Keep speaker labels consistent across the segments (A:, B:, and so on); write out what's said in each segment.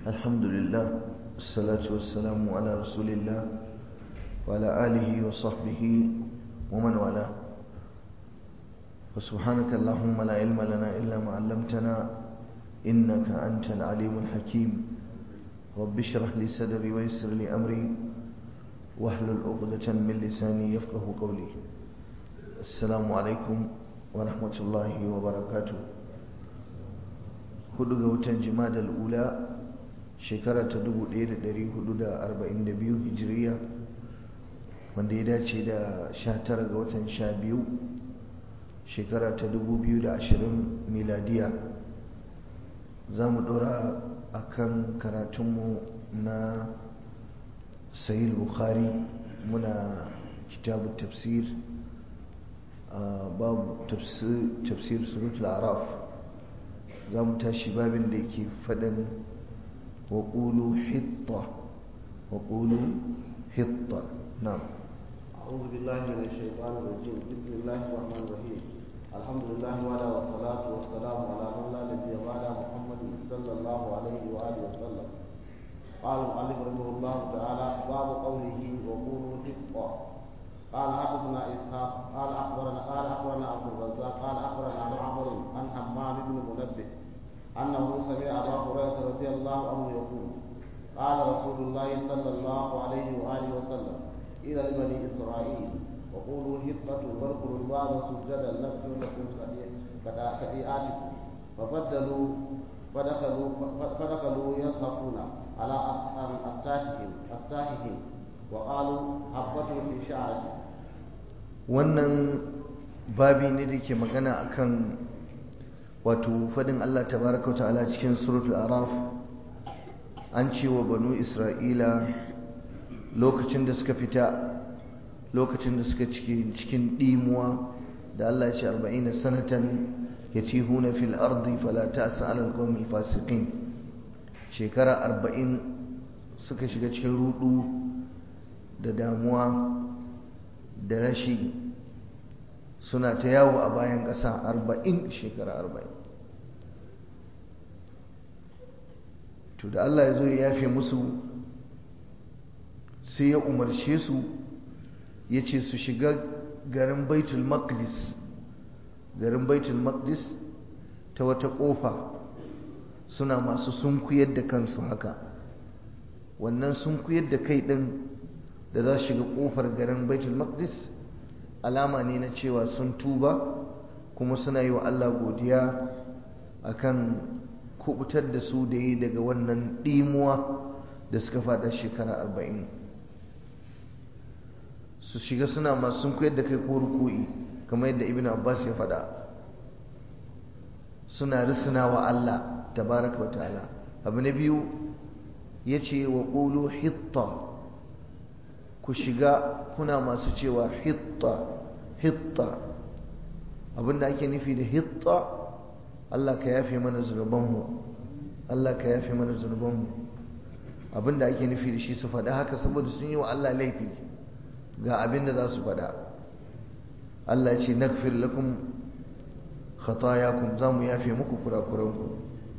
A: الحمد لله والصلاة والسلام على رسول الله وعلى آله وصحبه ومن والاه وسبحانك اللهم لا علم لنا إلا ما علمتنا إنك أنت العليم الحكيم رب اشرح لي صدري ويسر لي أمري واحلل عقدة من لساني يفقه قولي السلام عليكم ورحمة الله وبركاته hudu ga watan jimadal ula shekara ta 1442 hijiriya wanda ya dace da 19 ga watan 12 shekara ta 2020 miladiya za mu dora a kan karatunmu na sahih bukhari muna kitabu tafsir babu tafsir suratul araf za mu tashi babin da yake faɗin waƙulu hitta waƙulu hitta na
B: أعوذ بالله من الشيطان الرجيم بسم الله الرحمن الرحيم الحمد لله وعلى والصلاة والسلام على من لا نبي بعد محمد صلى الله عليه وآله وسلم قال المؤلف رحمه الله تعالى باب قوله وقولوا حطة قال حدثنا اسحاق قال اخبرنا قال اخبرنا عبد الرزاق قال اخبرنا معمر عن حمام بن منبه انه سمع ابا هريره رضي الله عنه يقول قال رسول الله صلى الله عليه واله وسلم الى لبني اسرائيل وقولوا هبة وادخلوا الباب سجدا نغفر لكم خطيئاتكم فبدلوا فدخلوا فدخلوا يصحفون على أستاههم أستاههم وقالوا حبة في شعرته
A: wannan babi ne da ke magana akan wato fadin Allah tabaraka ta'ala cikin suratul araf an ce wa banu isra'ila lokacin da suka fita lokacin da suka cike cikin dimuwa da Allah ya ce 40 sanatan yatihuna fil ardi fala ta'sa 'ala al-qawmil fasiqin shekara 40 suka shiga cikin rudu da damuwa da rashi suna ta yawo a bayan ƙasa 40 shekara 40 to da Allah ya zo ya yafe musu sai ya umarce su ya ce su shiga garin baitul maqdis garin baitul maqdis ta wata ƙofa suna masu sunkuyar da kansu haka wannan sunkuyar da kai ɗin da za su shiga ƙofar garin baitul maqdis alama ne na cewa sun tuba kuma suna yi wa Allah godiya akan kubutar da su da yi daga wannan ɗimuwa da suka faɗa shekara arba'in su shiga suna masu sun koyar da kai ko ruku'i kamar yadda ibn abbas ya faɗa suna risina wa Allah tabaraka wa ta'ala abu na biyu ya ce wa ƙulu hitta ku shiga kuna masu cewa hitta hitta abinda ake nufi da hitta Allah ka yafe mana zunubanmu Allah ka yafe mana zunubanmu abinda ake nufi da shi su faɗa haka saboda sun yi wa Allah laifi ga abin da za su faɗa Allah ce nagfir lakum khatayakum za mu yafe muku kurakuranku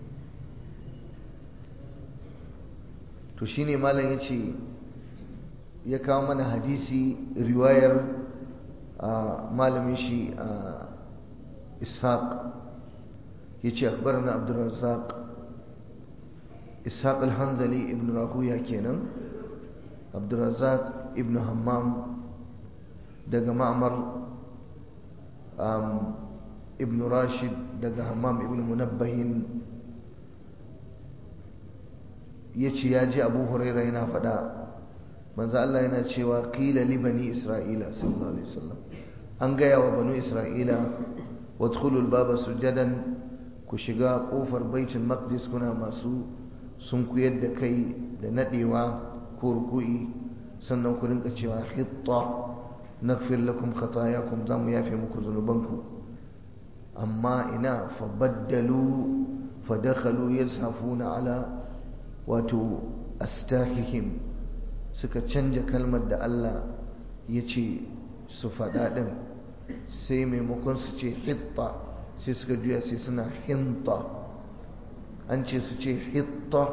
A: to shine malam ya ce ya kawo mana hadisi riwayar malamin shi ishaq ya ce akbarna abdurrazzaq ishaq al-hanzali ibn rahuya kenan abdurrazzaq ibn hammam daga ma'amar ibn rashid daga hammam ibn munabbahin ya ce ya ji abu huraira yana faɗa manzo Allah yana cewa qila li bani isra'ila sallallahu alaihi wasallam an gaya wa banu isra'ila wadkhulu al-baba sujadan ku shiga kofar baitul maqdis kuna masu sunkuyar da kai da nadewa ko ruku'i sannan ku rinka cewa hitta naghfir lakum khatayakum zamu yafe muku zunubanku amma ina fabaddalu fadakhalu yazhafuna ala wato astahihim suka canja kalmar da Allah ya ce su faɗa ɗin sai maimakon su ce hitta sai suka juya sai suna hinta an ce su ce hitta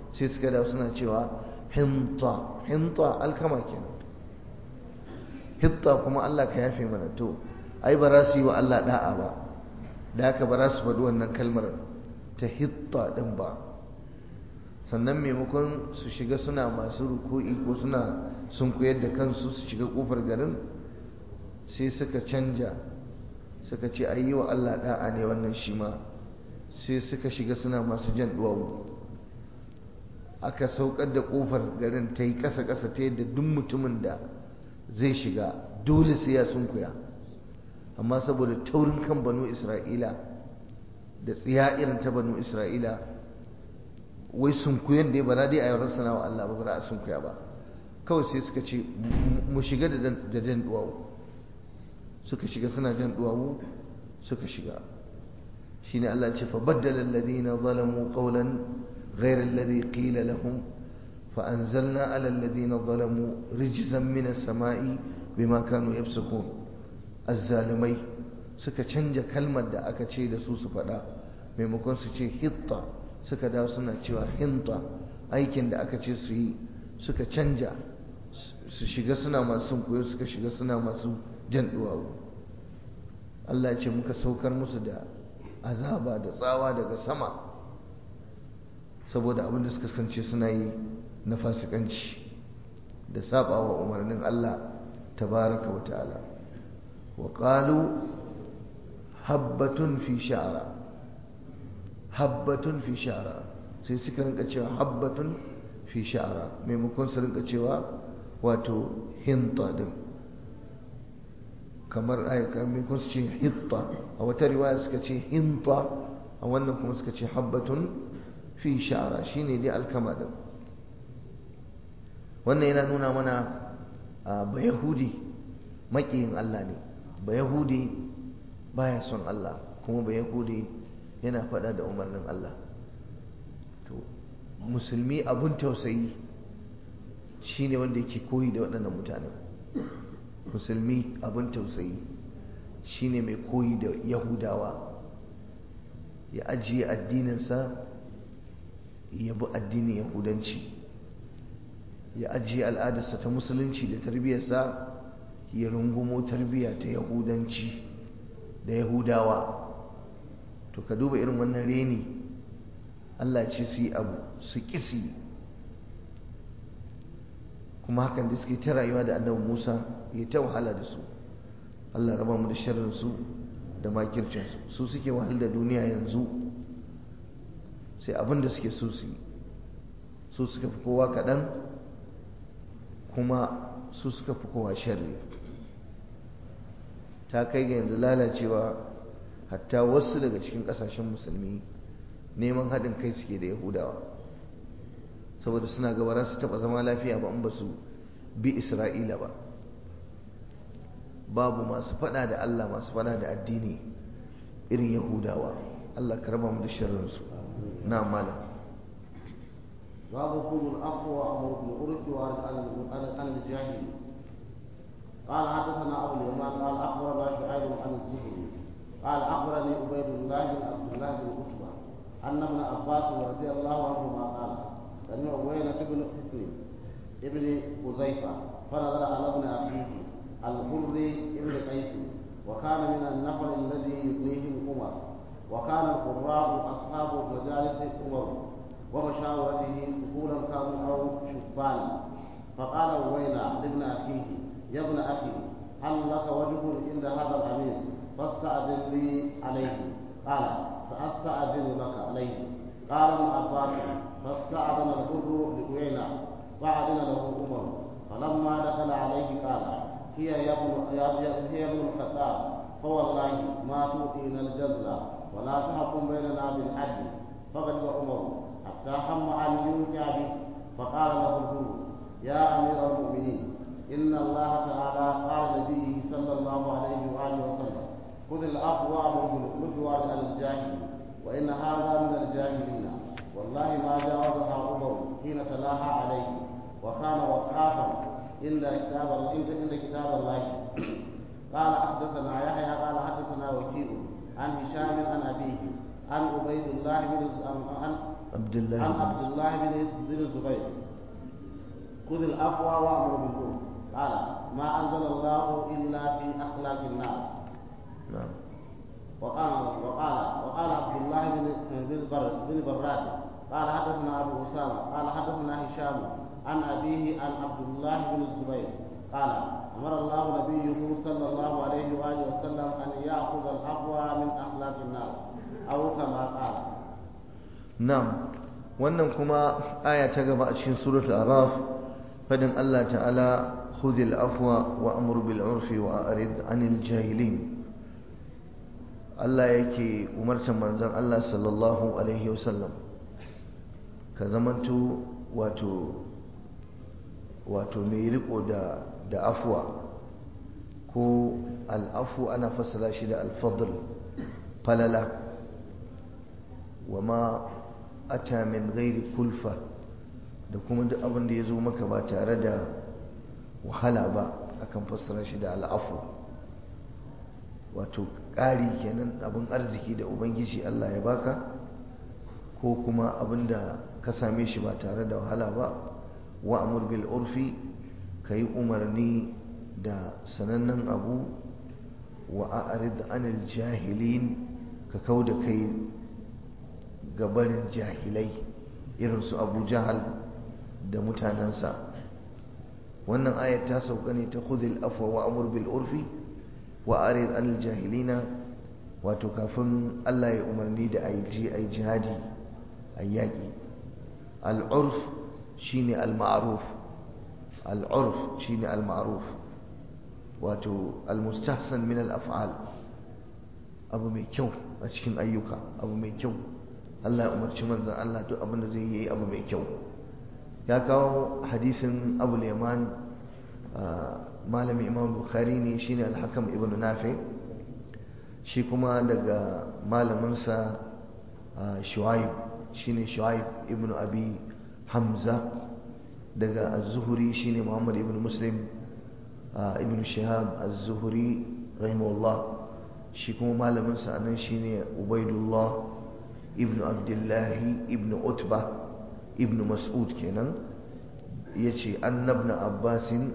A: sai suka dawo suna cewa hinta hinta alkama kenan hitta kuma Allah ka yafe mana to ai ba za su yi wa Allah da'a ba da haka ba za su faɗi wannan kalmar ta hitta ɗin ba sannan maimakon su shiga suna masu ruku'i ko suna sun koyar da kansu su shiga ƙofar garin sai suka canja suka ce ai yi wa Allah da'a ne wannan shi ma sai suka shiga suna masu jan duwawu aka saukar da ƙofar garin ta yi ƙasa-ƙasa ta yadda duk mutumin da zai shiga dole sai ya sunkuya amma saboda taurin kan banu isra'ila da tsiya irin ta banu isra'ila wai sunkuyan da ya bana dai a yawar sana wa Allah ba za a sunkuya ba kawai sai suka ce mu shiga da jan duwawu suka shiga suna jan duwawu suka shiga shine Allah ce fa baddala alladhina zalamu qawlan ghayra alladhi qila lahum فأنزلنا على الذين ظلموا رجزا من السماء بما كانوا يفسقون الظالمai suka canja kalmar da aka ce da su su faɗa maimakon su ce hitta suka dawo suna cewa hinta aikin da aka ce su yi suka canja su shiga suna masu koyo suka shiga suna masu jan duwawu Allah ce muka saukar musu da azaba da tsawa daga sama saboda abin da suka kasance suna yi na fasikanci da sabawa umarnin Allah tabaraka wa ta'ala wa qalu habbatun fi sha'ra habbatun fi sha'ra sai suka rinka cewa habbatun fi sha'ra maimakon su rinka cewa wato hinta din kamar ayyuka maimakon su ce hitta a wata riwaya suka ce hinta a wannan kuma suka ce habbatun fi sha'ra shine dai alkama din wannan yana nuna mana ba yahudi makiyin Allah ne ba yahudi baya son Allah kuma ba yahudi yana faɗa da umarnin Allah to musulmi abun tausayi shine wanda yake koyi da waɗannan mutanen musulmi abun tausayi shine mai koyi da yahudawa ya ajiye addininsa ya bi addinin yahudanci ya ajiye al'adarsa ta musulunci da tarbiyyarsa ya rungumo tarbiyya ta yahudanci da yahudawa to ka duba irin wannan reni Allah ce su yi abu su kisi kuma hakan da suke ta rayuwa da annabi Musa ya ta wahala da su Allah raba mu da sharrinsu da makircinsu su suke wahal da duniya yanzu sai abin da suke so su yi su suka fi kowa kaɗan kuma su suka fi kowa sharri ta kai ga yanzu lalacewa hatta wasu daga cikin kasashen musulmi neman haɗin kai suke da yahudawa saboda suna gaba za su taɓa zama lafiya ba in ba su bi isra'ila ba babu masu faɗa da allah masu faɗa da addini irin yahudawa allah ka raba mu da sharrinsu na malam
B: باب كل الأخوة وأمر بالعرف عن الجاهل قال حدثنا أبو اليمان قال أخبرنا شعيب عن الزهري قال أخبرني عبيد الله بن عبد الله بن عتبة أن ابن عباس رضي الله عنهما قال سمع عوينة بن حسن ابن حذيفة فنظر على ابن أخيه الحر ابن قيس وكان من النفر الذي يبنيهم عمر وكان القراء أصحاب مجالس عمر ومشاورته طفولا كانوا او شبانا فقال وينا لابن اخيه يا ابن اخي هل لك وجه عند هذا الامير فاستاذن لي عليه قال ساستاذن لك عليه قال ابن عباس فاستاذن الحر لوينا فاذن له عمر فلما دخل عليه قال هي يا ابن هي ابن الخطاب فوالله ما تؤتينا الجزل ولا تحكم بيننا بالعدل فغضب عمر حتى هم أن ينكى به فقال له الهر يا أمير المؤمنين إن الله تعالى قال لنبيه صلى الله عليه وآله وسلم خذ العفو بالمجوار على الجاهل وإن هذا من الجاهلين والله ما جاوزها عمر حين تلاها عليه وكان وقافا عند كتاب الله عند كتاب الله قال حدثنا يحيى قال حدثنا وكيل عن هشام عن أبيه عن عبيد الله بن عن
A: عبد الله
B: عن
A: بن
B: عبد الله بن بن الزبير خذ العفو وامر بالعرف قال ما انزل الله الا في اخلاق الناس
A: نعم
B: وقال وقال وقال عبد الله بن بن بر بن براد قال حدثنا ابو اسامه قال حدثنا هشام عن ابيه عن عبد الله بن الزبير قال امر الله نبيه صلى الله عليه واله وسلم ان ياخذ العفو من اخلاق الناس او كما قال
A: Na'am wannan kuma aya ta gaba a cikin suratul araf fadin Allah ta'ala khudhil afwa wa amur bil urfi wa a'rid 'anil jahilin Allah yake umartar manzon Allah sallallahu alaihi wasallam ka zamanto wato wato mai riko da da afwa ko al-afwu ana fassara shi da al-fadl falala wa ma ata min ghairi kulfa da kuma duk abin da ya zo maka ba tare da wahala ba akan fassara shi da al'afu wato ƙari kenan abin arziki da ubangiji Allah ya baka ko kuma abin da ka same shi ba tare da wahala ba wa amur bil urfi ka yi umarni da sanannen abu wa a'rid anil jahilin ka kau da kai gabanin jahilai irin su abu jahal da mutanensa wannan ayat ta sauka ne ta khudhil afwa wa amur bil urfi wa arid anil jahilina wato kafin Allah ya umarni da ayi ji ayi jihadi ayi yaki al urf shine al ma'ruf al urf shine al ma'ruf wato al mustahsan min al af'al abu mai kyau a cikin ayyuka abu mai kyau Allah ya umarci manzon Allah duk abin da zai yi abu mai kyau ya kawo hadisin Abu Yaman malami Imam Bukhari ne shine Al-Hakam ibn Nafi shi kuma daga malaminsa Shu'aib shine Shu'aib ibn Abi Hamza daga Az-Zuhri shine Muhammad ibn Muslim ibn Shihab Az-Zuhri rahimahullah shi kuma malaminsa anan shine Ubaidullah ibn abdullahi ibn utba ibn mas'ud kenan ya ce annabna abbasin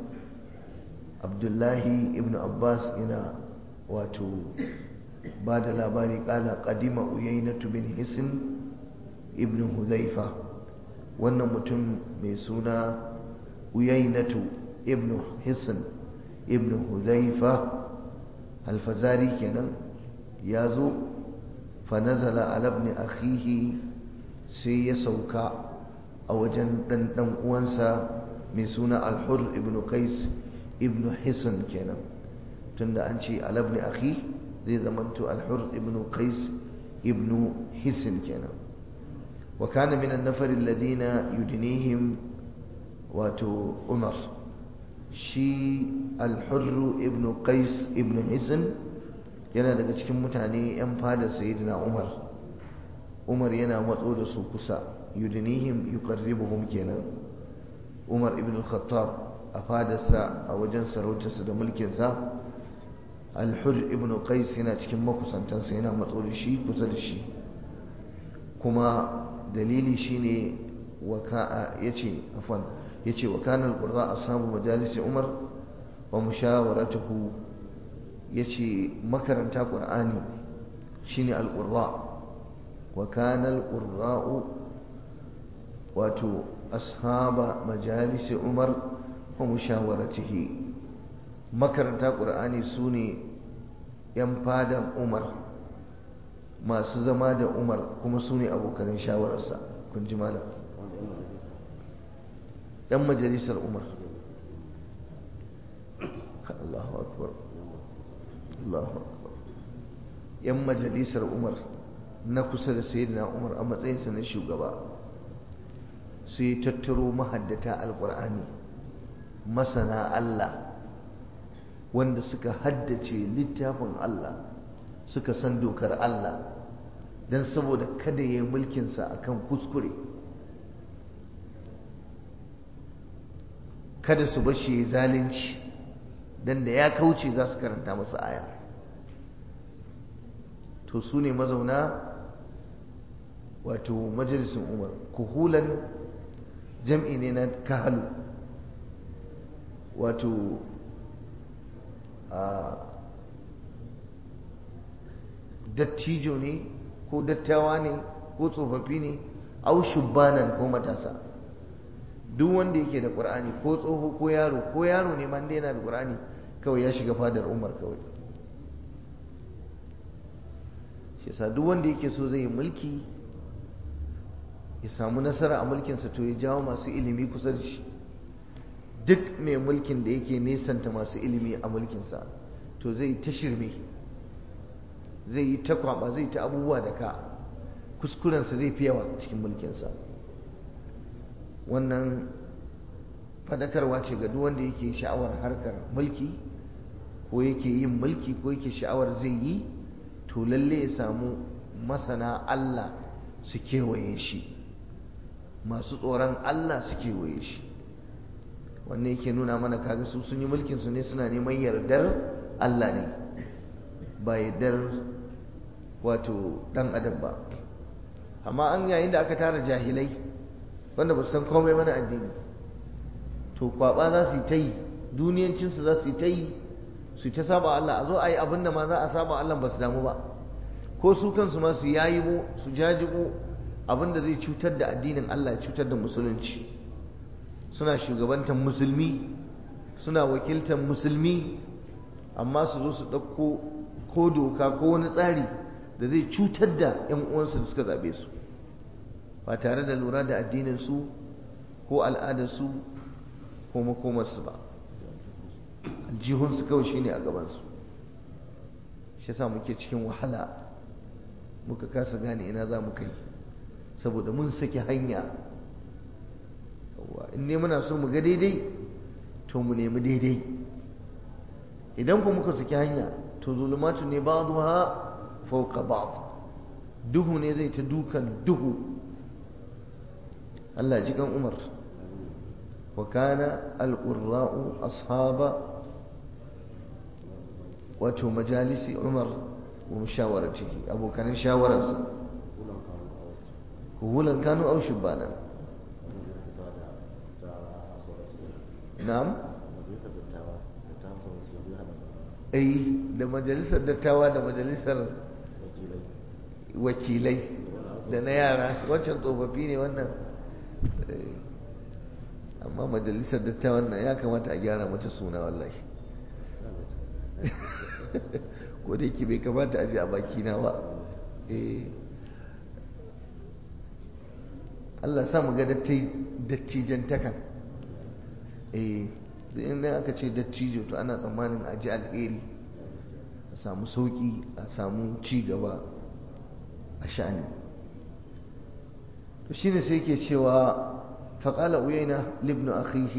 A: abdullahi ibn abbas yana wato ba da labari kala kadima uyainatu bin hisin ibn huzaifa wannan mutum mai suna uyainatu ibn hisin ibn huzaifa alfazari kenan ya zo فنزل على ابن أخيه سي يسوكا أو جن دن دن uwansa mai suna al-hur ibn qais ibn hisan kenan tunda an ce al ibn akhi zai zamanto al-hur ibn qais ibn hisan kenan wa kana min an-nafar alladhina yudnihim wato umar shi al-hur ibn qais ibn hisan yana daga cikin mutane 'yan fada sayyidina umar umar yana matso da su kusa yudinihim yuqarribuhum kenan umar ibn al-khattab a fadarsa a wajen sarautarsa da mulkinsa al-hur ibn qais yana cikin makusantansa yana matso da shi kusa da shi kuma dalili shine waka yace afwan yace wa kana al-qurra ashabu majalisi umar wa mushawaratuhu yace makaranta qur'ani shine al-qurra wa kana al-qurra'u wato ashaba majalisi umar wa mushawaratihi makaranta qur'ani sune yan fadan umar masu zama da umar kuma sune abokan shawararsa kun ji malam yan majalisar umar Allahu akbar Allahu akbar yan majalisar umar na kusa da sayyidina umar a matsayinsa na shugaba sai tattaro mahaddata alkur'ani masana Allah wanda suka haddace littafin Allah suka san dokar Allah don saboda kada ya yi mulkinsa akan kuskure kada su bashi ya zalunci don da ya kauce za su karanta masa aya to su ne mazauna wato majalisin umar kuhulan jam'i ne na kahalu wato a dattijo ne ko dattawa ne ko tsofaffi ne au shubbanan ko matasa duk wanda yake da qur'ani ko tsoho ko yaro ko yaro ne man yana da qur'ani kawai ya shiga fadar umar kawai shi yasa duk wanda yake so zai yi mulki ya samu nasara a mulkinsa to ya jawo masu ilimi kusa da shi duk mai mulkin da yake nesanta masu ilimi a mulkinsa to zai ta shirme zai yi ta kwaba zai ta abubuwa da ka kuskurensa zai fi yawa cikin mulkinsa wannan fadakarwa ce ga duk wanda yake sha'awar harkar mulki ko yake yin mulki ko yake sha'awar zai yi to lalle ya samu masana Allah su kewaye shi masu tsoron Allah su kewaye shi wannan yake nuna mana kaga su sun yi mulkin su ne suna neman yardar Allah ne ba yardar wato dan adam ba amma an yayin da aka tara jahilai wanda ba su san komai mana addini to kwaba za su yi ta yi duniyancinsu za su yi ta yi su ta saba Allah a zo a yi abin da ma za a saba Allah ba su damu ba ko su kansu ma su yayibo su jajibo abin da zai cutar da addinin Allah ya cutar da musulunci suna shugabantar musulmi suna wakiltar musulmi amma su zo su ɗauko ko doka ko wani tsari da zai cutar da 'yan uwansu da suka zaɓe su ba tare da lura da addinin su ko al'adarsu ko makomarsu ba aljihunsu kawai shine a gabansu shi yasa muke cikin wahala muka kasa gane ina za mu kai saboda mun saki hanya in ne muna so mu ga daidai to mu nemi daidai idan ku muka saki hanya to zulumatu ne ba'dha fawqa ba'd duhu ne zai ta dukan duhu Allah ji kan Umar wa kana al-qurra'u ashaba wato majalisi Umar wa mushawaratihi abokanin shawararsa hulan kanu aw shubbanan na'am ai da majalisar dattawa da majalisar wakilai da na yara wancan tsofaffi ne wannan amma majalisar dattawan nan ya kamata a gyara mata suna wallahi ko da yake bai kamata a ji a bakina ba Allah sa mu ga dattijan takan eh in aka ce dattijo to ana tsammanin a ji alheri a samu sauki a samu ci gaba a sha'ani to shine sai yake cewa فقال أوينة لابن أخيه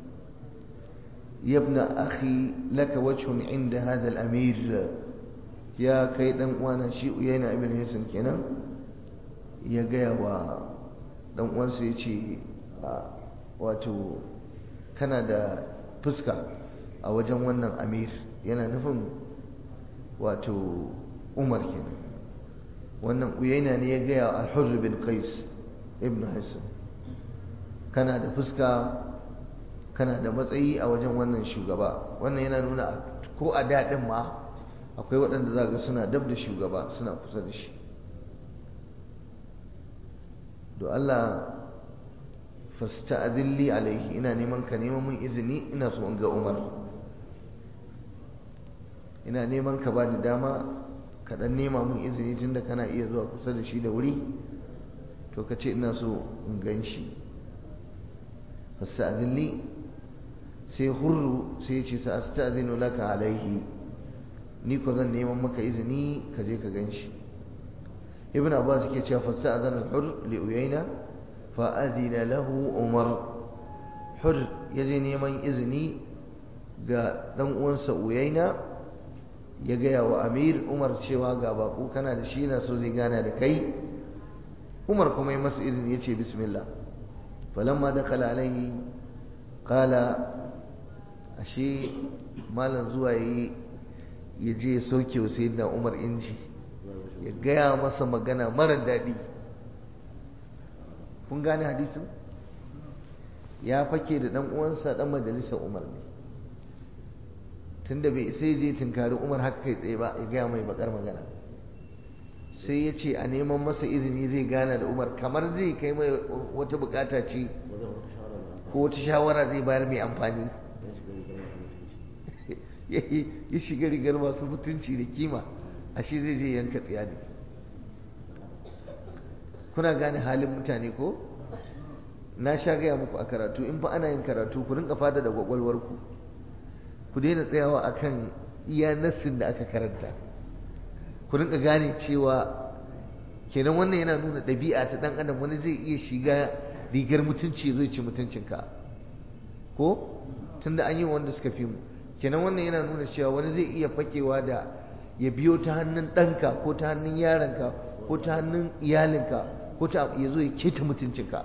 A: يا ابن أخي لك وجه عند هذا الأمير يا كيدن وانا شي أوينة ابن هيسن كنا يا جاي و dan uwansa ya ce wato kana da fuska a wajen wannan amir yana nufin wato umar kenan wannan uyaina ne ya gaya al-hurr bin qais ibn hassan kana da fuska kana da matsayi a wajen wannan shugaba wannan yana nuna ko a daɗin ma akwai waɗanda za ga suna dab da shugaba suna kusa da shi do Allah fasta'adilli alaihi ina neman ka neman mun izini ina so in ga Umar ina neman ka bani dama ka dan nema mun izini tunda kana iya zuwa kusa da shi da wuri to ka ce ina so in gan shi fasta'adilli sai hurru sai ya ce sa asta'dinu laka alaihi ni ko zan neman maka izini ka je ka gan shi ibn abbas yake cewa fasta'adana al-hur li uyayna fa adina lahu umar hur yaje neman izini ga dan uwansa uyayna ya gaya wa amir umar cewa ga baku kana da shi na so zai gana da kai umar kuma ya masa izini ya ce bismillah falamma dakala alaihi qala ashe malam zuwa yi ya je ya sauke wa sayyidina umar inji ya gaya masa magana mara daɗi kun gane hadisin ya fake da dan uwansa dan majalisar umar ne tunda bai sai je tunkari umar haka kai tsaye ba ya gaya mai bakar magana sai ya ce a neman masa izini zai gana da umar kamar zai kai mai wata bukata ce ko wata shawara zai bayar mai amfani ya shiga rigar masu mutunci da kima ashe zai je yanka tsiya ne kuna gane halin mutane ko na sha gaya muku a karatu in fa ana yin karatu ku rinka fada da gwagwalwarku ku daina tsayawa akan iya nassin da aka karanta ku rinka gane cewa kenan wannan yana nuna ɗabi'a ta ɗan adam wani zai iya shiga rigar mutunci zai ci mutuncinka ko tunda an yi wanda suka fi mu kenan wannan yana nuna cewa wani zai iya fakewa da ya biyo ta hannun ɗanka ko ta hannun yaronka ko ta hannun iyalinka ko ta ya zo ya keta mutuncinka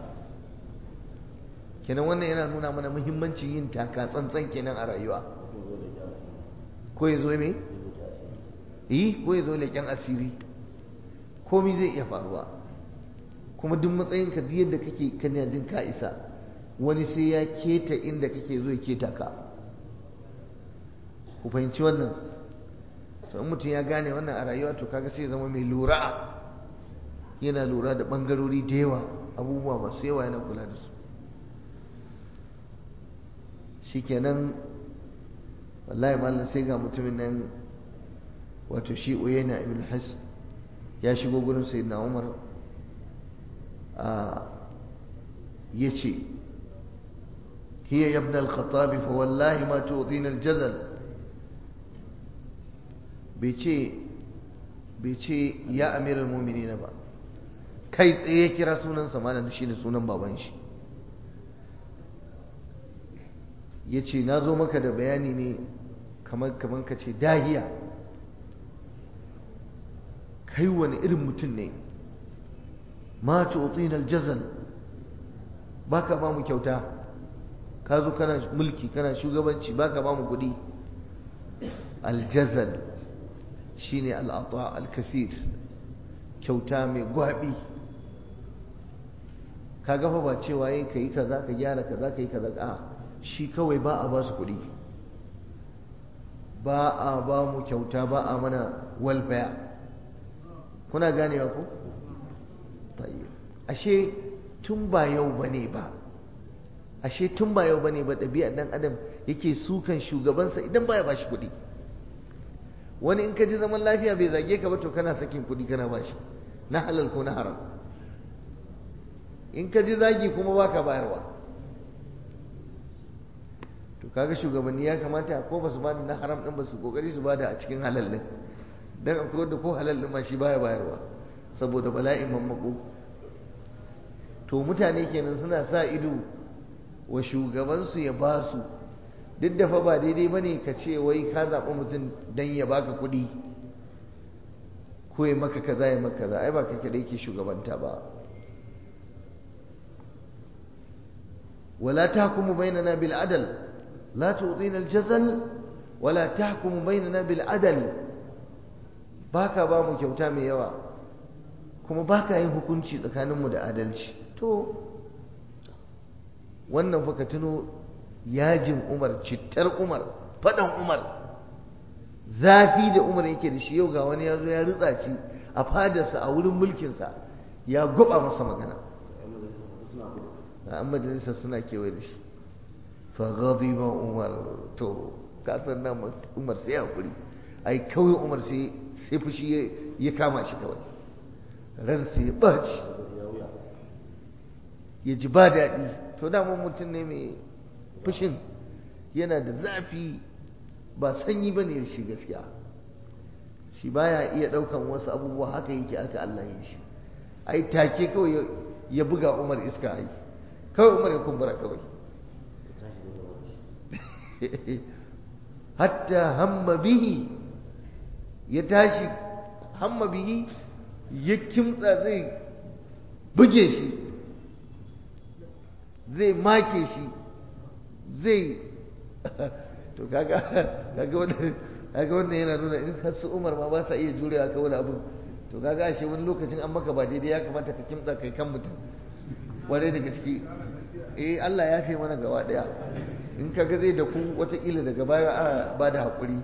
A: kenan wannan yana nuna mana muhimmancin yin taka tsantsan kenan a rayuwa ko ya zo me yi ko ya zo leƙen asiri komi zai iya faruwa kuma duk matsayinka duk yadda kake kana jin ka isa wani sai ya keta inda kake zo ya keta ka ku fahimci wannan to in mutum ya gane wannan a rayuwa to kaga sai zama mai lura yana lura da bangarori da yawa abubuwa masu yawa yana kula da su shikenan wallahi mallan sai ga mutumin nan wato shi uyayna ibn has ya shigo gurin sayyidina umar a yace hiya ya ibn al-khattab fa wallahi ma tu'tina al-jazal bai ce ya amiral mu'minin ba kai tsaye kira sunansa malam shi da sunan baban shi ya ce na zo maka da bayani ne kamar kamar ka ce dahiya kai wani irin mutum ne ma tu'tina aljazal baka ba mu kyauta ka zo kana mulki kana shugabanci baka ba mu kuɗi aljazal shine al'ata al-kasir kyauta mai gwabi ka gafa ba cewa yin ka yi kaza ka gyara kaza ka yi kaza a shi kawai ba a ba su kuɗi ba a ba mu kyauta ba a mana welfare kuna ganewa ko ashe tun ba yau bane ba ashe tun ba yau bane ba ɗabi'ar ɗan adam yake sukan shugabansa idan baya ba shi kuɗi wani in ka ji zaman lafiya bai zage ka ba to kana sakin kuɗi kana ba shi na halal ko na haram in ka ji zagi kuma baka bayarwa to kaga shugabanni ya kamata ko ba su bada na haram din ba su kokari su bada a cikin halal din dan akwai wanda ko halal din ma shi baya bayarwa saboda bala'in mammako to mutane kenan suna sa ido wa shugabansu ya ba su duk da fa ba daidai bane ka ce wai ka zaɓi mutum dan ya baka kuɗi ko ya maka kaza ya maka kaza ai ba kai kadai ke shugabanta ba ولا تحكموا بيننا بالعدل لا تعطينا الجزل ولا تحكموا بيننا بالعدل baka ba mu kyauta mai yawa kuma baka yin hukunci tsakaninmu da adalci to wannan fa ka tuno yajin umar cittar umar faɗan umar zafi da umar yake da shi yau ga wani ya zo ya ritsa shi a fadarsa a wurin mulkinsa ya gwaba masa magana an majalisa suna kewaye da shi faghadiba umar to kasar nan umar sai hakuri ai kawai umar sai sai fushi ya kama shi kawai ran sai ya baci ya ji ba daɗi to daman mutum ne mai fushin yana da zafi ba sanyi ba ne shi gaskiya shi baya iya ɗaukan wasu abubuwa haka yake aka Allah ya shi ai take kawai ya buga umar iska ai kawai umar ya kumbura kawai hatta hamma bihi ya tashi hamma bihi ya kimtsa zai buge shi zai make shi zai to kaga kaga wannan kaga wannan yana nuna in har su Umar ma ba sa iya jurewa kawai abin to kaga ashe wani lokacin an maka ba daidai ya kamata ka kimtsa kai kan mutum ware da gaske eh Allah ya fi mana gaba daya in kaga zai da ku watakila daga baya a ba da haƙuri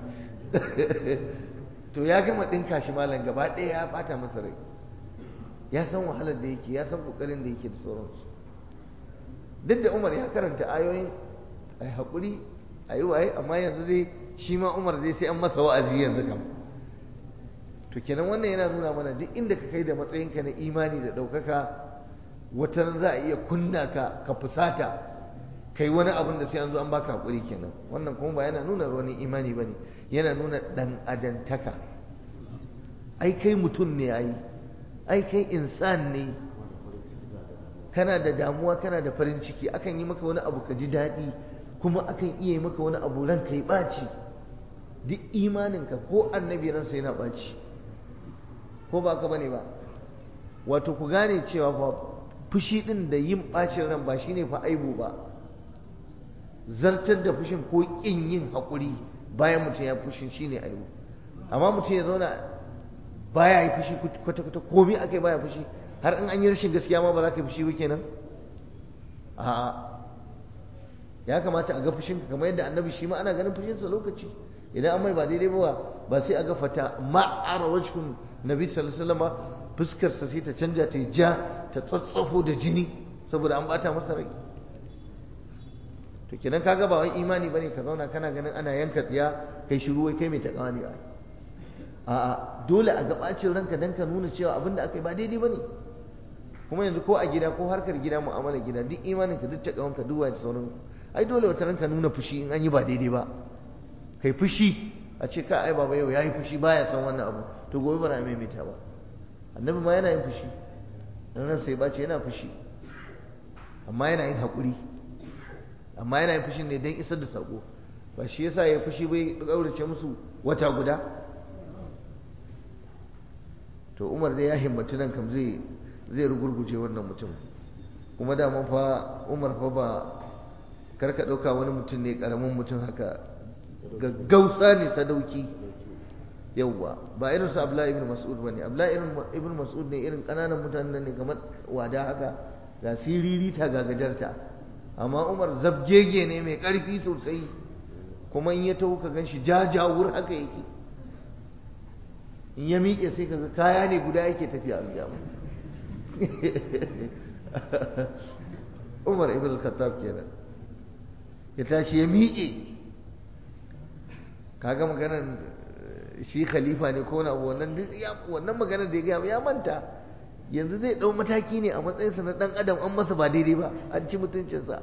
A: to ya gama ɗinka shi malam gaba ɗaya ya ɓata masa rai ya san wahalar da yake ya san ƙoƙarin da yake da sauransu duk da umar ya karanta ayoyin a yi haƙuri a yi waye amma yanzu zai shi ma umar zai sai an masa wa'azi yanzu kam to kenan wannan yana nuna mana duk inda ka kai da matsayinka na imani da ɗaukaka wata za a iya kunna ka ka fusata kai wani abin da sai an zo an baka haƙuri kenan wannan kuma ba yana nuna wani imani ba ne yana nuna ɗan adantaka ai kai mutum ne ai ai kai insan ne kana da damuwa kana da farin ciki akan yi maka wani abu ka ji daɗi kuma akan iya yi maka wani abu ranka yi ɓaci duk imaninka ko annabi ransa yana ɓaci ko ba ka bane ba wato ku gane cewa fa fushi ɗin da yin ɓacin ran ba shine fa aibu ba zartar da fushin ko ƙin yin haƙuri bayan mutum ya fushin shine aibu amma mutum ya zauna baya yi fushi kwata-kwata komai aka yi baya fushi har in an yi rashin gaskiya ma ba za ka yi fushi ba kenan a'a ya kamata a ga fushinka kamar yadda annabi shi ma ana ganin fushinsa lokaci idan an mai ba daidai ba ba sai a ga fata ma'ara wajhun nabi sallallahu alaihi wasallam fuskarsa sai ta canja ta ja ta tsatsafo da jini saboda an bata masa rai to kenan kaga ba wai imani bane ka zauna kana ganin ana yanka tsiya kai shiru wai kai mai takawa ne a'a dole a ga bacin ranka dan ka nuna cewa abin da aka yi ba daidai bane kuma yanzu ko a gida ko harkar gida mu'amala gida duk imanin ka duk takawan ka duwa da sauran ai dole wata ranka nuna fushi in an yi ba daidai ba kai fushi a ce ka ai baba yau yayi fushi baya son wannan abu to gobe ba na maimaita ba annabi ma yana yin fushi dan sai bace yana fushi amma yana yin haƙuri amma yana yin fushin ne don isar da sako ba shi yasa ya fushi bai ƙaurace musu wata guda to umar dai ya himmatu nan kam zai zai rugurguje wannan mutum kuma dama fa umar fa ba karka ɗauka wani mutum ne ƙaramin mutum haka gaggausa ne sadauki yauwa ba irin su abdullahi ibn mas'ud bane abdullahi ibn mas'ud ne irin ƙananan mutanen ne kamar wada haka ga siririta ga gajarta amma umar zabgege ne mai ƙarfi sosai kuma in ya taho ka gan shi jajawur haka yake in ya miƙe sai ka ga kaya ne guda yake tafiya aljamu umar ibn khattab kenan ya tashi ya miƙe kaga maganar shi khalifa ne ko na wannan wannan maganar da ya gaya ya manta yanzu zai ɗau mataki ne a matsayinsa na ɗan adam an masa ba daidai ba an ci mutuncinsa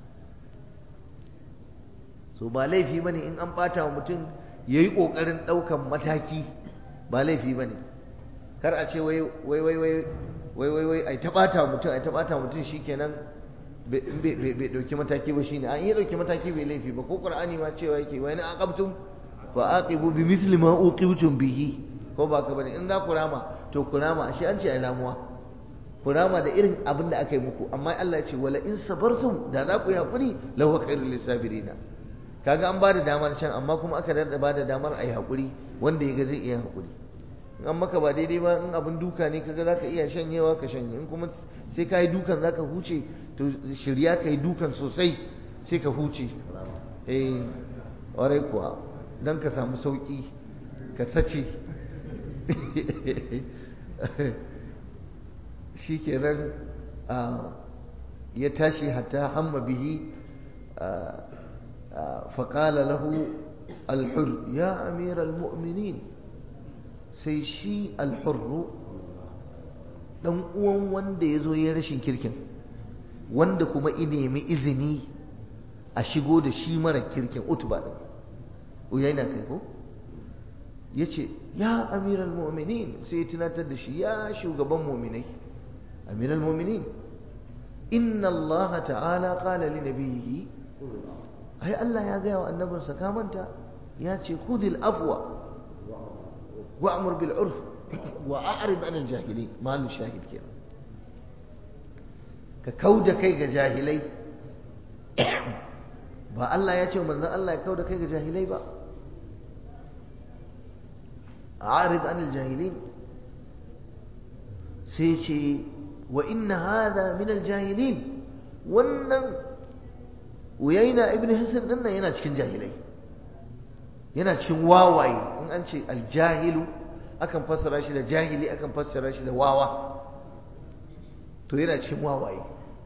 A: so ba laifi ba ne in an ɓata wa mutum ya yi ƙoƙarin ɗaukan mataki ba laifi ba ne kar a ce wai wai wai wai wai wai wai ai ta ɓata wa mutum ai ta ɓata wa mutum shikenan bai ɗauki mataki ba shine an iya ɗauki mataki bai laifi ba ko qur'ani ma cewa yake wai na aqabtum fa aqibu bi misli ma uqibtum bihi ko ba ka bane in za ku rama to ku rama ashe an ce ai ramuwa ku rama da irin abin da aka yi muku amma Allah ya ce wala in sabartum da za ku yi hakuri lahu khairul lisabirina kaga an bada damar can amma kuma aka da bada damar ai hakuri wanda ya ga zai iya hakuri in an maka ba daidai ba in abin duka ne kaga zaka iya shanyewa ka shanye in kuma sai ka yi dukan zaka huce to shirya ka yi dukan sosai sai ka huce eh warai kuwa don ka samu sauki ka sace shi kenan ya tashi hatta hamma bihi faƙala lahu alhur ya amiral mu'minin sai shi alhurru ɗan uwan wanda ya zo ya rashin kirkin wanda kuma i nemi izini a shigo da shi mara kirkin utuba ɗin uyaina kai ko ya ce ya amiral mu'minin sai ya tunatar da shi ya shugaban mu'minai amiral mu'minin inna allaha ta'ala qala li nabiyhi ai Allah ya gaya wa annabinsa ka manta ya ce khudhil afwa wa'mur bil urf wa a'rid anil jahilin malu shahid kenan ka kauda kai ga jahilai ba Allah ya ce manzon Allah ya kauda kai ga jahilai ba a'rid anil jahilin sai ce wa inna hadha min aljahilin wannan uyaina ibn hisan din nan yana cikin jahilai yana cikin wawaye in an ce aljahilu akan fassara shi da jahili akan fassara shi da wawa to yana cikin wawaye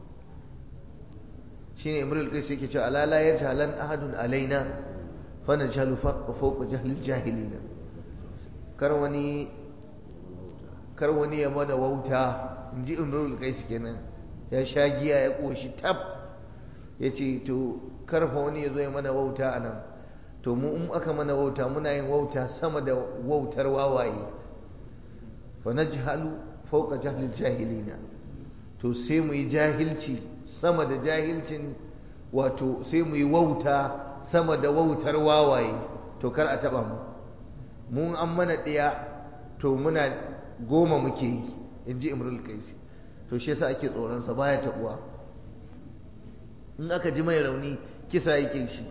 A: shine imrul qais yake cewa ala la yajhalan ahadun alaina fa najhalu fawqa jahlil jahilina kar wani kar wani ya mana wauta inji imrul qais kenan ya sha giya ya koshi tab yace to karfa wani ya zo ya mana wauta anan to mu in aka mana wauta muna yin wauta sama da wautar wawaye fa najhalu fawqa jahlil jahilina to sai mu yi jahilci sama da jahilcin wato sai mu yi wauta sama da wautar wawaye to kar a taba mu mun an mana ɗaya to muna goma muke yi in ji imrul kaisi to shi yasa ake tsoronsa baya taɓuwa in aka ji mai rauni kisa yake shi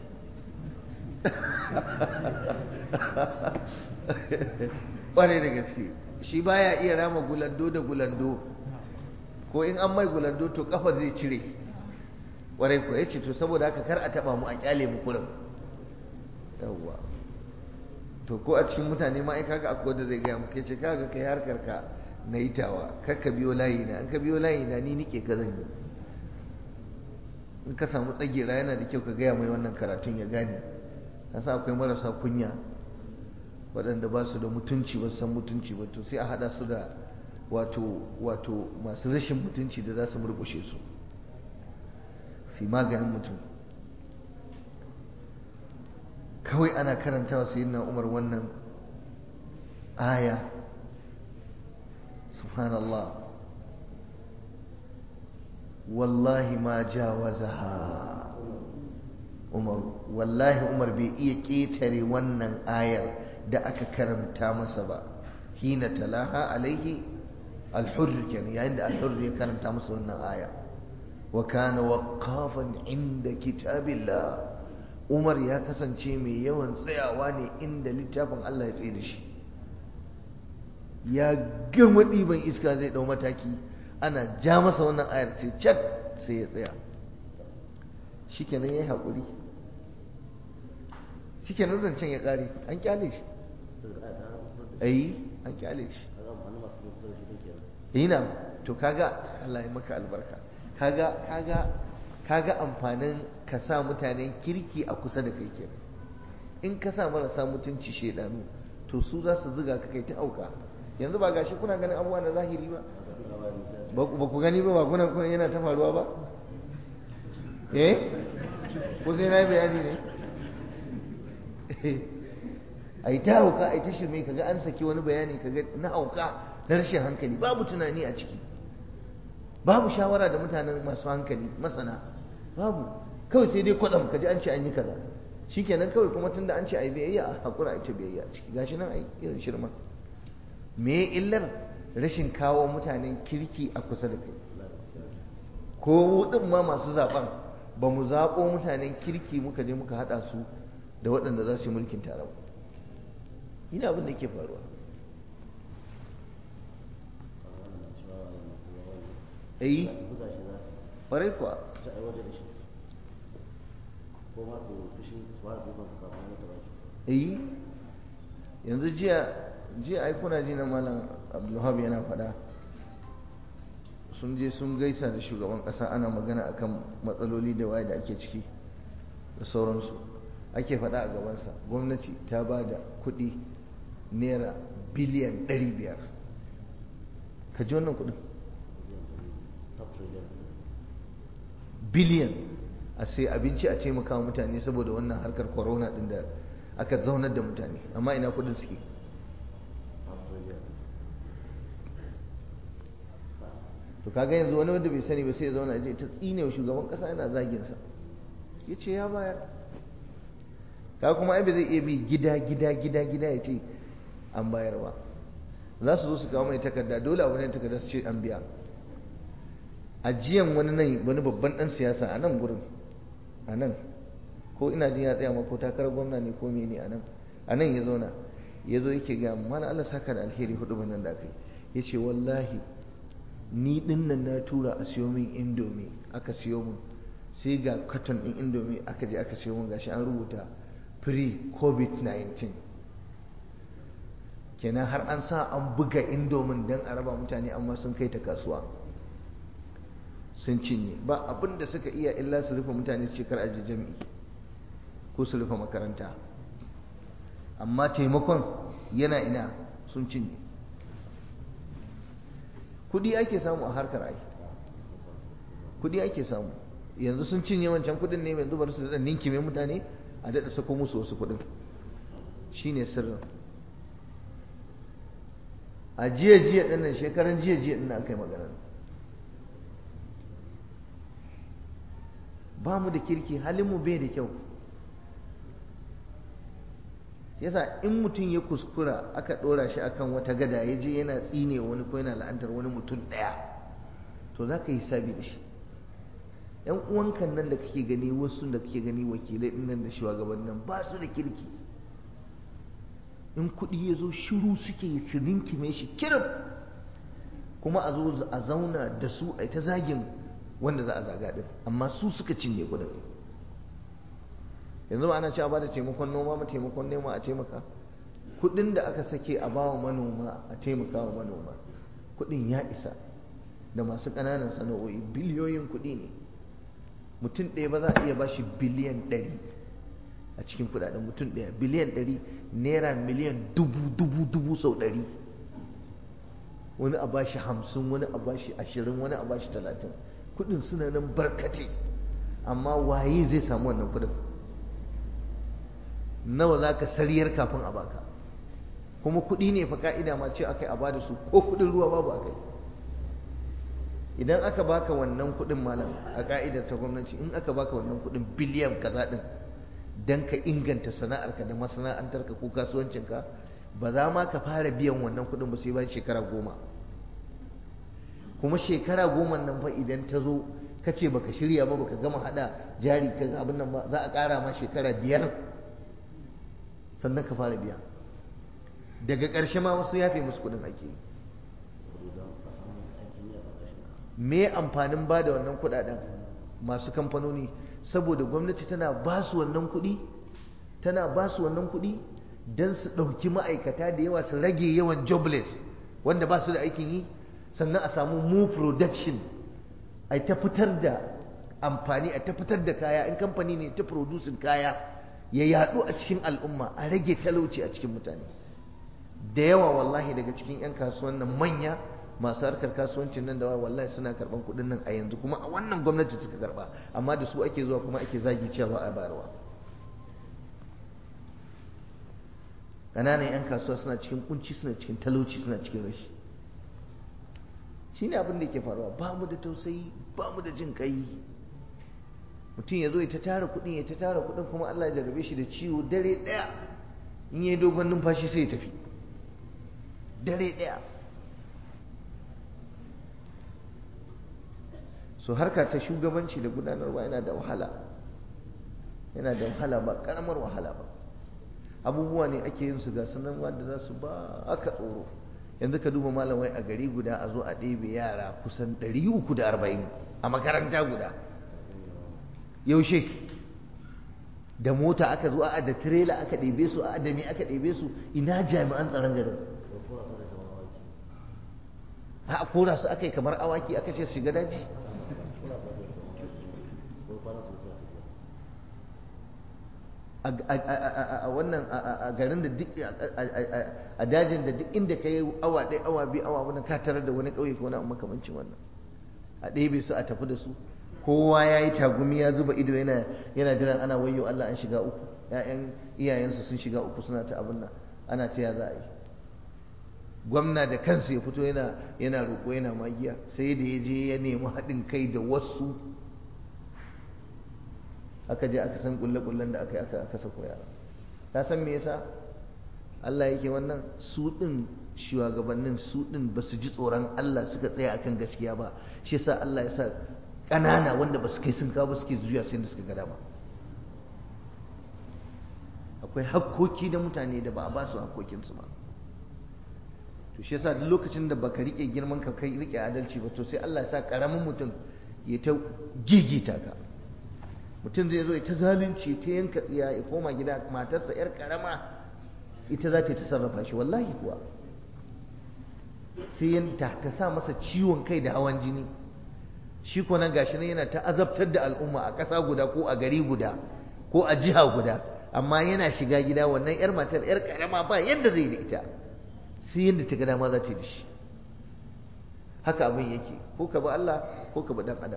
A: ƙware da gaske shi baya iya rama gulando da gulando ko in an mai gulando to kafa zai cire ƙwarai ko ya ce to saboda haka kar a taɓa mu a ƙyale mu kurin yawwa to ko a cikin mutane ma ai kaga akwai wanda zai gaya maka ce kaga kai harkar ka na itawa kar ka biyo layi na in ka biyo layi na ni nike ka zan yi in ka samu tsagera yana da kyau ka gaya mai wannan karatun ya gane sa akwai marasa kunya waɗanda ba su da mutunci ba su san mutunci ba to sai a haɗa su da wato wato masu rashin mutunci da za su murƙushe su su maganin mutum kawai ana karanta wa sayyidina umar wannan aya subhanallah wallahi ma jawazaha umar wallahi umar bai iya ƙetare wannan ayar da aka karanta masa ba hina talaha alaihi alhurr kenan yayin da alhurr ya karanta masa wannan aya wa kana waqafan inda kitabillah umar ya kasance mai yawan tsayawa ne inda littafin Allah ya tsaye da shi ya gama ɗiban iska zai ɗau mataki ana ja masa wannan ayar sai cat sai ya tsaya shikenan ya yi haƙuri shikenan zancen ya ƙare an kyale shi ayi an kyale shi ina to kaga Allah ya maka albarka kaga kaga kaga amfanin ka sa mutanen kirki a kusa da kai kenan in ka sa marasa mutunci shedanu to su za su zuga ka kai ta auka yanzu ba gashi kuna ganin abubuwa na zahiri ba ba ku gani ba ba kuna kuna yana ta faruwa ba eh ko sai na yi bayani ne a yi ta hauka a yi ta shirme kaga an saki wani bayani kaga na hauka na rashin hankali babu tunani a ciki babu shawara da mutanen masu hankali masana babu kawai sai dai kwadam kaji an ce an yi kaza shikenan kawai kuma tunda an ce ai biyayya a hakura a ita biyayya a ciki gashi nan ai irin shirman me illar rashin kawo mutanen kirki a kusa da kai ko din ma masu zaben ba mu zaɓo mutanen kirki muka je muka haɗa su da waɗanda za su yi mulkin tare ina abin da ke faruwa eh ƙwarai kuwa eh yanzu jiya jiya ai kuna ji na malam abdulhab yana faɗa sun je sun gaisa da shugaban ƙasa ana magana akan matsaloli da waye da ake ciki da sauransu ake faɗa a gabansa gwamnati ta ba da kuɗi naira biliyan 500 ka ji wannan kuɗin biliyan a sai abinci a taimaka mutane saboda wannan harkar corona din da aka zaunar da mutane amma ina kudin suke to kaga yanzu wani wanda bai sani ba sai ya zauna je ta tsine wa shugaban kasa yana zagin sa ya ce ya bayar ka kuma ai bai zai iya bi gida gida gida gida ya ce an bayar ba za su zo su kawo mai takarda dole abu ne takarda su ce an biya ajiyan wani nan wani babban dan siyasa a nan gurin a nan ko ina jin ya tsaya ma ko takarar gwamna ne ko mene a nan a nan ya zauna ya zo yake ga mana Allah saka da alheri hudu nan da aka yi ya ce wallahi ni dinnan na tura a siyo min indomi aka siyo min sai ga katon ɗin indomi aka je aka siyo min gashi an rubuta pre covid-19 kenan har an sa an buga indomin don a raba mutane amma sun kai ta kasuwa sun cinye ba abin da suka iya illa su rufe mutane su shekar aji jami'i ko su rufe makaranta amma taimakon yana ina sun cinye kudi ake samu a harkar ai kudi ake samu yanzu sun cinye wancan kudin ne yanzu bari su da ninkime mutane a daɗa sako musu wasu kudin shine sirrin a jiya jiya ɗinnan shekaran jiya jiya ɗinnan aka yi magana ba mu da kirki halinmu bai da kyau yasa in mutum ya kuskura aka ɗora shi akan wata gada ya je yana tsine wani ko yana la'antar wani mutum ɗaya to za ka yi sabi da shi yan uwankan nan da kake gani wasu da kake gani wakilai ɗin nan da shugabannin ba su da kirki in kuɗi ya zo shiru suke su rinkime shi kirim kuma a zo a zauna da su a ta zagin wanda za a zaga ɗin amma su suka cinye kuɗin yanzu ba ana cewa ba da taimakon noma ba taimakon nema a taimaka kuɗin da aka sake a bawa manoma a taimaka wa manoma kuɗin ya isa da masu ƙananan sana'o'i biliyoyin kuɗi ne mutum ɗaya ba za a iya ba shi biliyan ɗari a cikin kudaden mutum ɗaya biliyan ɗari naira miliyan dubu dubu dubu sau ɗari wani a bashi hamsin wani a bashi ashirin wani a bashi talatin kudin suna nan barkate amma waye zai samu wannan kudin nawa za ka sariyar kafin a baka kuma kudi ne fa ka'ida ma ce akai a bada su ko kudin ruwa babu akai idan aka baka wannan kudin malam a ka'idar ta gwamnati in aka baka wannan kudin biliyan kaza din don ka inganta sana'arka da masana'antarka ko kasuwancinka ba za ma ka fara biyan wannan kuɗin ba sai bayan shekara goma kuma shekara goma nan fa idan ta zo ka ce baka shirya ba baka gama hada jari ka abin nan ba za a ƙara ma shekara biyar sannan ka fara biya daga ƙarshe ma wasu yafe musu kuɗin ake yi me amfanin ba da wannan kuɗaɗen masu kamfanoni saboda gwamnati tana ba su wannan kuɗi tana ba su wannan kuɗi don su ɗauki ma'aikata da yawa su rage yawan jobless wanda ba su da aikin yi sannan a samu mu production a ta fitar da amfani a ta fitar da kaya in kamfani ne ta producing kaya ya yaɗu a cikin al'umma a rage talauci a cikin mutane da yawa wallahi daga cikin 'yan kasuwan nan manya masu harkar kasuwancin nan da wallahi suna karban kuɗin nan a yanzu kuma a wannan gwamnati suka karba amma da su ake zuwa kuma ake zagi cewa a bayarwa ƙananan 'yan kasuwa suna cikin kunci suna cikin talauci suna cikin rashi shine abin da ke faruwa ba mu da tausayi ba mu da jin kai mutum ya zo ya ta tara kuɗin ya ta tara kuɗin kuma Allah ya jarrabe shi da ciwo dare ɗaya in yi dogon numfashi sai ya tafi dare ɗaya so harka ta shugabanci da gudanarwa yana da wahala yana da wahala ba karamar wahala ba abubuwa ne ake yin su ga sanan wanda za su ba aka tsoro yanzu ka duba malamai a gari guda a zo a ɗebe yara kusan 340 a makaranta guda yaushe da mota aka zo a da tirela aka ɗebe su a da me aka ɗebe su ina jami'an tsaron garin a kora su aka yi kamar awaki aka ce su shiga daji a wannan a garin da duk a dajin da duk inda ka yi awa ɗaya awa biyu awa wani ka tarar da wani ƙauye ko wani makamancin wannan a ɗebe su a tafi da su kowa ya yi tagumi ya zuba ido yana yana jiran ana wayo Allah an shiga uku ƴaƴan iyayensu sun shiga uku suna ta abin nan ana ta ya za a yi gwamna da kansa ya fito yana yana roƙo yana magiya sai da ya je ya nemi haɗin kai da wasu aka je aka san kulle-kullen da aka yi aka aka sako yara ta san me yasa Allah yake wannan su ɗin shugabannin su ɗin ba su ji tsoron Allah suka tsaya akan gaskiya ba shi yasa Allah ya sa ƙanana wanda ba su kai sun kawo suke zuwa sai da suka ga dama akwai hakkoki da mutane da ba a ba su hakkokinsu ba to shi yasa duk lokacin da baka rike girman ka kai rike adalci ba to sai Allah ya sa karamin mutum ya ta gigita ka mutum zai zo ya ta zalunci ta yanka tsiya ya koma gida matarsa yar karama ita za ta ta sarrafa shi wallahi kuwa sai yanta ta sa masa ciwon kai da hawan jini shi ko nan gashi nan yana ta azabtar da al'umma a ƙasa guda ko a gari guda ko a jiha guda amma yana shiga gida wannan yar matar yar karama ba yadda zai da ita sai yadda ta ga dama za ta yi da shi haka abin yake ko ka bi Allah ko ka bi dan adam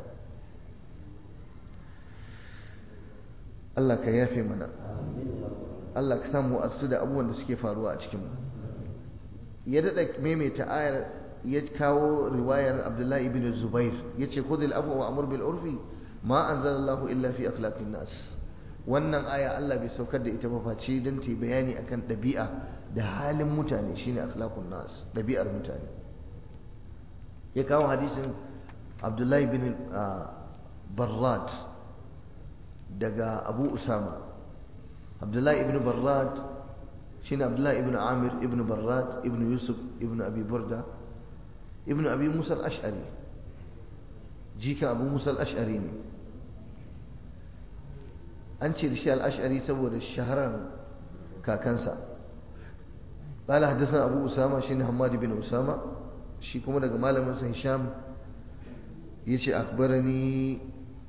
A: Allah ka yafe mana Allah ka samu asu da abubuwan da suke faruwa a cikin mu ya dada maimaita ayar ya kawo riwayar Abdullahi ibn Zubair yace khudhil afwa wa amur bil urfi ma anzalallahu illa fi akhlaqin nas wannan aya Allah bai saukar da ita ba face don ta bayani akan ɗabi'a da halin mutane shine akhlaqun nas ɗabi'ar mutane ya kawo hadisin Abdullahi bin Barrad daga Abu Usama Abdullahi ibn Barrad shine Abdullahi ibn Amir ibn Barrad ibn Yusuf ibn Abi Burda ibn Abi Musa al-Ash'ari jika Abu Musa al-Ash'ari ne an ce da shi al'ashari saboda shaharar kakansa ƙala haddasa abu usama shi ne hamadu bin usama shi kuma daga malaminsa hisham ya ce akbarani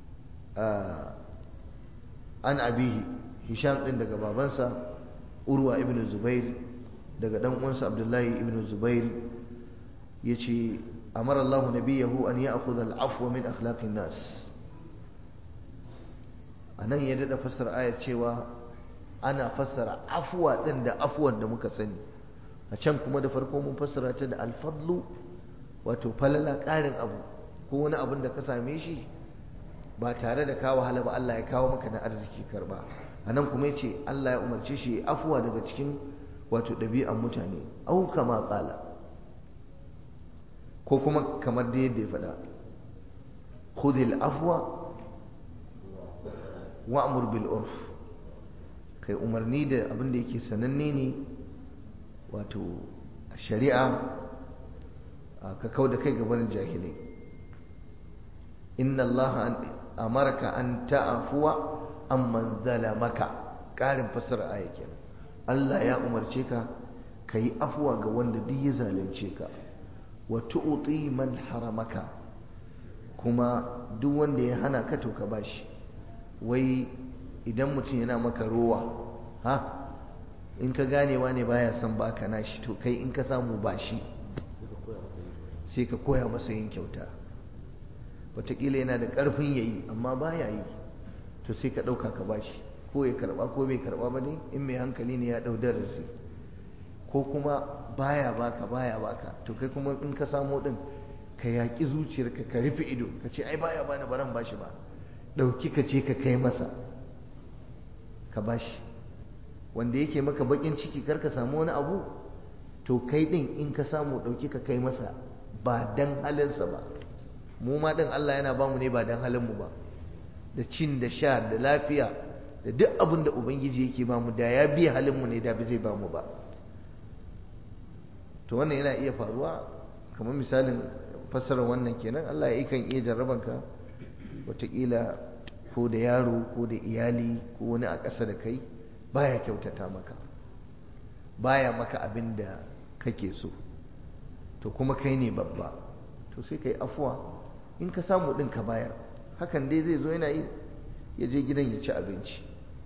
A: an abihi hisham ɗin daga babansa urwa ibn zubair daga ɗan uwansa abdullahi ibn zubair ya ce amar allahu nabiyahu an ya akhudha al-afwa min akhlaqin nas a nan ya daɗa fassara ayar cewa ana fassara afuwa ɗin da afuwan da muka sani a can kuma da farko mun fassara ta da alfadlu wato falala ƙarin abu ko wani abin da ka same shi ba tare da kawo wahala ba Allah ya kawo maka na arziki karba a nan kuma ya ce Allah ya umarce shi afuwa daga cikin wato ɗabi'an mutane au kama ƙala ko kuma kamar da yadda ya faɗa khudil afwa wa'mur bil urf kai umarni da abin da yake sananne ne wato shari'a ka kau da kai gabanin jahilai inna Allah amarka an ta'afuwa amman zalamaka ƙarin fasara aya kenan Allah ya umarce ka ka yi afuwa ga wanda duk ya zalunce ka wa tu'ti man haramaka kuma duk wanda ya hana ka to ka bashi wai idan mutum yana maka rowa ha in ka ganewa ne baya son baka nashi to kai in ka samu bashi sai ka koya masa yin kyauta wataƙila yana da ƙarfin yayi amma baya yi to sai ka ɗauka ka bashi ko ya karɓa ko bai karɓa ba ne in mai hankali ne ya ɗau darasi ko kuma baya baka baya baka to kai kuma in ka samu ɗin ka yaƙi zuciyarka ka rufe ido ka ce ai baya bani baran bashi ba ɗauki ka ce ka kai masa ka bashi wanda yake maka bakin ciki kar ka samu wani abu to kai ɗin in ka samu ɗauki ka kai masa ba dan halinsa ba mu ma ɗin Allah yana bamu ne ba dan halinmu ba da cin da sha da lafiya da duk abin da ubangiji yake bamu da ya biya halinmu ne da zai bamu ba to wannan yana iya faruwa kamar misalin fassarar wannan kenan Allah ya kan iya jarrabanka wataƙila ko da yaro ko da iyali ko wani a ƙasa da kai baya kyautata maka baya maka abin da kake so to kuma kai ne babba to sai kai afuwa in ka samu ɗin ka bayar hakan dai zai zo yana yi ya je gidan ya ci abinci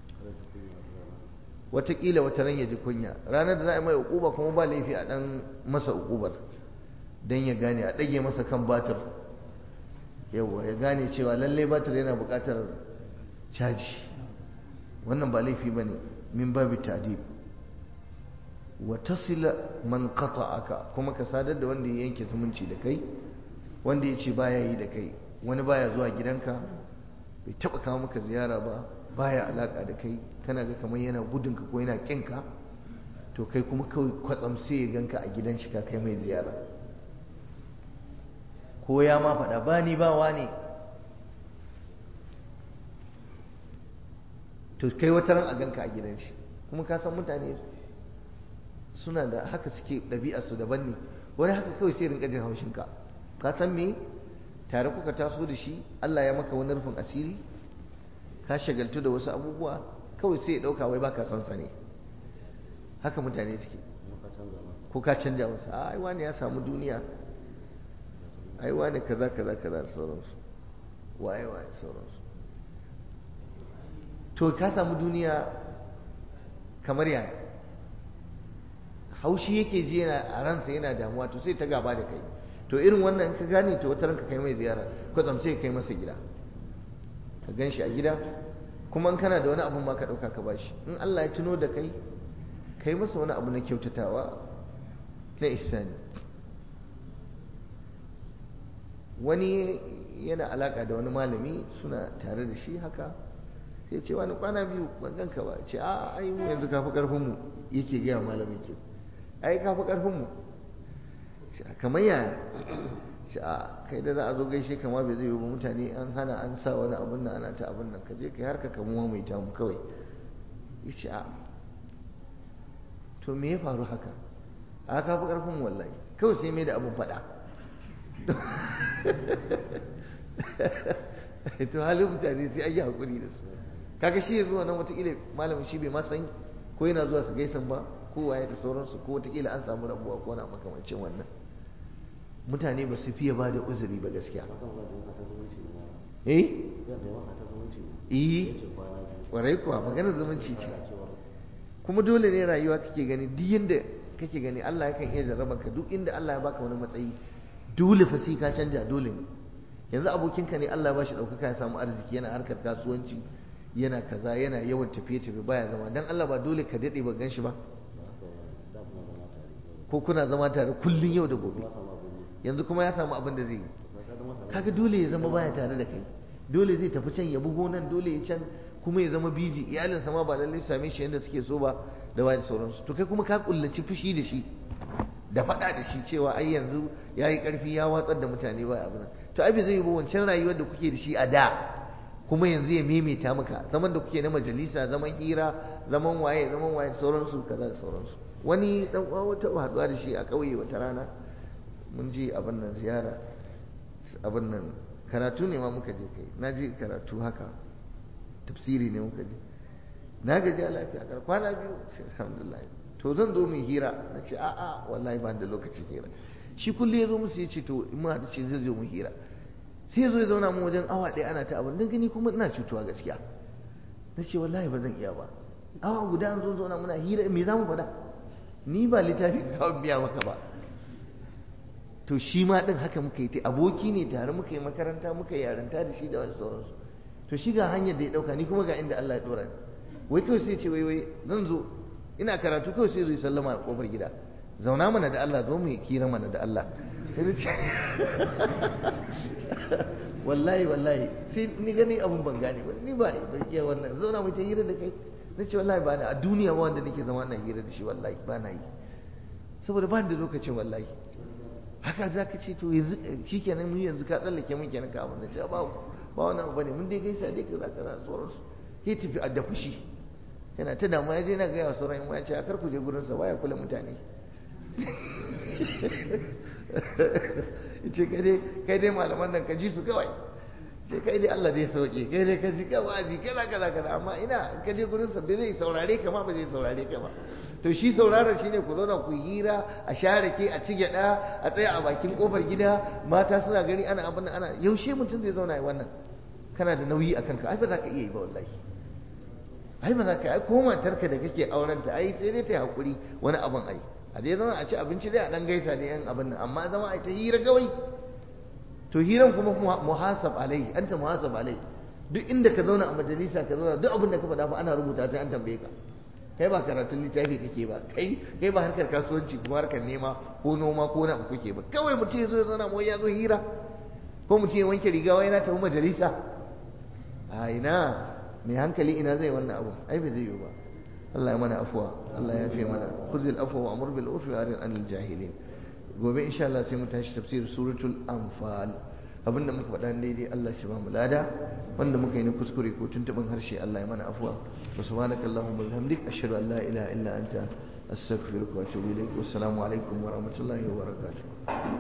A: wataƙila wata ran ya ji kunya ranar da za a mai uquba kuma ba laifi a ɗan masa uqubar don ya gane a ɗage masa kan batir yawa ya gane cewa lallai batir yana buƙatar caji wannan ba laifi ba ne min babu tadib wa tasila man qata'aka kuma ka sadar da wanda ya yanke zumunci da kai wanda ya ce baya yi da kai wani baya zuwa gidanka bai taba kawo maka ziyara ba baya alaka da kai kana ga kamar yana gudunka ko yana kinka to kai kuma kawai kwatsam sai ya ganka a gidan shi ka kai mai ziyara ko ya ma faɗa ba ni ba ne to kai wata ran a ganka a gidan shi kuma ka san mutane suna da haka suke ɗabi'arsu daban ne wani haka kawai sai rinka jin haushinka ka san me tare kuka taso da shi Allah ya maka wani rufin asiri ka shagaltu da wasu abubuwa kawai sai ya ɗauka wai baka son sa ne haka mutane suke ko ka canja masa ai wani ya samu duniya ai wani kaza kaza kaza da sauransu waye waye sauransu to ka samu duniya kamar yaya haushi yake ji yana a ransa yana damuwa to sai ta gaba da kai to irin wannan ka gane to wata ranka kai mai ziyara kwatsam sai kai masa gida ka gan shi a gida kuma in kana da wani abu ma ka ɗauka ka bashi in Allah ya tuno da kai kai masa wani abu na kyautatawa na ihsani wani yana alaka da wani malami suna tare da shi haka sai ce wani kwana biyu ban ganka ba ce a ai mu yanzu kafi karfin mu yake gaya malamin ke ai kafi karfin mu kamar ya ce a kai da za a zo gaishe kama bai zai yi ba mutane an hana an sa wani abun nan ana ta abun nan ka je kai harka kamuwa mai tamu kawai ya ce a to me ya faru haka a kafi karfin wallahi kawai sai mai da abun faɗa to halin mutane sai an yi haƙuri da su kaga shi ya zuwa nan wataƙila malamin shi bai ma san ko yana zuwa su gaisan ba ko waye da sauransu ko wataƙila an samu rabuwa ko na makamancin wannan mutane ba su fiye ba da uzuri ba gaskiya eh eh warai kuwa magana zumunci ce kuma dole ne rayuwa kake gani duk yanda kake gani Allah yakan iya jarraban ka duk inda Allah ya baka wani matsayi dole fa sai ka canja dole ne yanzu abokinka ne Allah ya bashi ɗaukaka ya samu arziki yana harkar kasuwanci yana kaza yana yawan tafiye-tafiye baya zama dan Allah ba dole ka daɗe ba gan shi ba ko kuna zama tare kullun yau da gobe yanzu kuma ya samu abin da zai yi kaga dole ya zama baya tare da kai dole zai tafi can ya bugo nan dole ya can kuma ya zama busy iyalinsa ma ba lallai same shi yadda suke so ba da wani sauransu to kai kuma ka kullaci fushi da shi da faɗa da shi cewa ai yanzu ya yi ƙarfi ya watsar da mutane ba abin to ai bai zai yi ba wancan rayuwar da kuke da shi a da kuma yanzu ya maimaita maka zaman da kuke na majalisa zaman hira zaman waye zaman waye sauransu kaza da sauransu wani dan uwa wata haɗuwa da shi a ƙauye wata rana mun je abin nan ziyara abin nan karatu ne ma muka je kai na je karatu haka tafsiri ne muka je na gaji a lafiya kar kwana biyu sai alhamdulillah to zan zo mu hira na ce a'a wallahi ba da lokacin hira shi kullum ya zo musu ya ce to in ma da ce zai zo mu hira sai ya zo ya zauna mu wajen awa ɗaya ana ta abin don gani kuma ina cutuwa gaskiya na ce wallahi ba zan iya ba awa guda an zo zauna muna hira me za mu faɗa ni ba littafi ka biya maka ba to shi ma ɗin haka muka yi ta aboki ne tare muka yi makaranta muka yi yaranta da shi da wasu sauransu to shi ga hanyar da ya ɗauka ni kuma ga inda Allah ya ɗora ni wai kawai sai ce wai wai zan zo ina karatu kawai sai zai sallama a kofar gida zauna mana da Allah zo mu yi kira mana da Allah sai da ce wallahi wallahi sai ni gani abun ban gane ba ni ba ban iya wannan zauna mu ta hira da kai na ce wallahi ba na a duniya ba wanda nake zama na hira da shi wallahi ba na yi saboda ba da lokacin wallahi haka za ka ce to yanzu shi kenan mu yanzu ka tsallake mun kenan ka abin da ce ba ba wani abu bane mun dai gaisa dai kaza kaza sauransu ya tafi a da fushi yana ta damuwa ya je na gaya wa sauran yan ya ce a kar ku je gurin sa baya kula mutane ce kai dai kai dai malaman nan ka ji su kawai ce kai dai Allah zai sauke kai dai ka ji kawai ji kaza kaza kaza amma ina ka je gurin sa bai zai saurare ka ma ba zai saurare ka ba to shi sauraron shine ku zauna ku hira a share ke a ci gyada a tsaya a bakin kofar gida mata suna gani ana abin ana yaushe mutum zai zauna yi wannan kana da nauyi akan ka ai ba za ka iya yi ba wallahi ai ba za ka ai ko matarka da kake aurenta ai sai dai ta yi hakuri wani abin ai a dai zama a ci abinci dai a dan gaisa da yan abin nan amma zama a ta hira gawai to hiran kuma muhasab alai anta muhasab alai duk inda ka zauna a majalisa ka zauna duk abin da ka faɗa fa ana rubuta sai an tambaye ka kai ba karatun littafi kake ba kai kai ba harkar kasuwanci kuma harkar nema ko noma ko na kuke ba kawai mutum ya zo ya zauna ya zo hira ko mutum ya wanke riga wai yana tafi majalisa a ina mai hankali ina zai wannan abu ai bai zai yi ba Allah ya mana afuwa Allah ya fi mana khuzil afwa wa amur bil urfi wa arid anil jahilin gobe insha Allah sai mu tashi tafsir suratul anfal abinda muka faɗa daidai Allah shi ba mu lada wanda muka yi na kuskure ko tuntuɓin harshe Allah ya mana afuwa wa subhanakallahumma wa bihamdik ashhadu an la ilaha illa anta astaghfiruka wa atubu ilaik wassalamu alaikum wa rahmatullahi wa barakatuh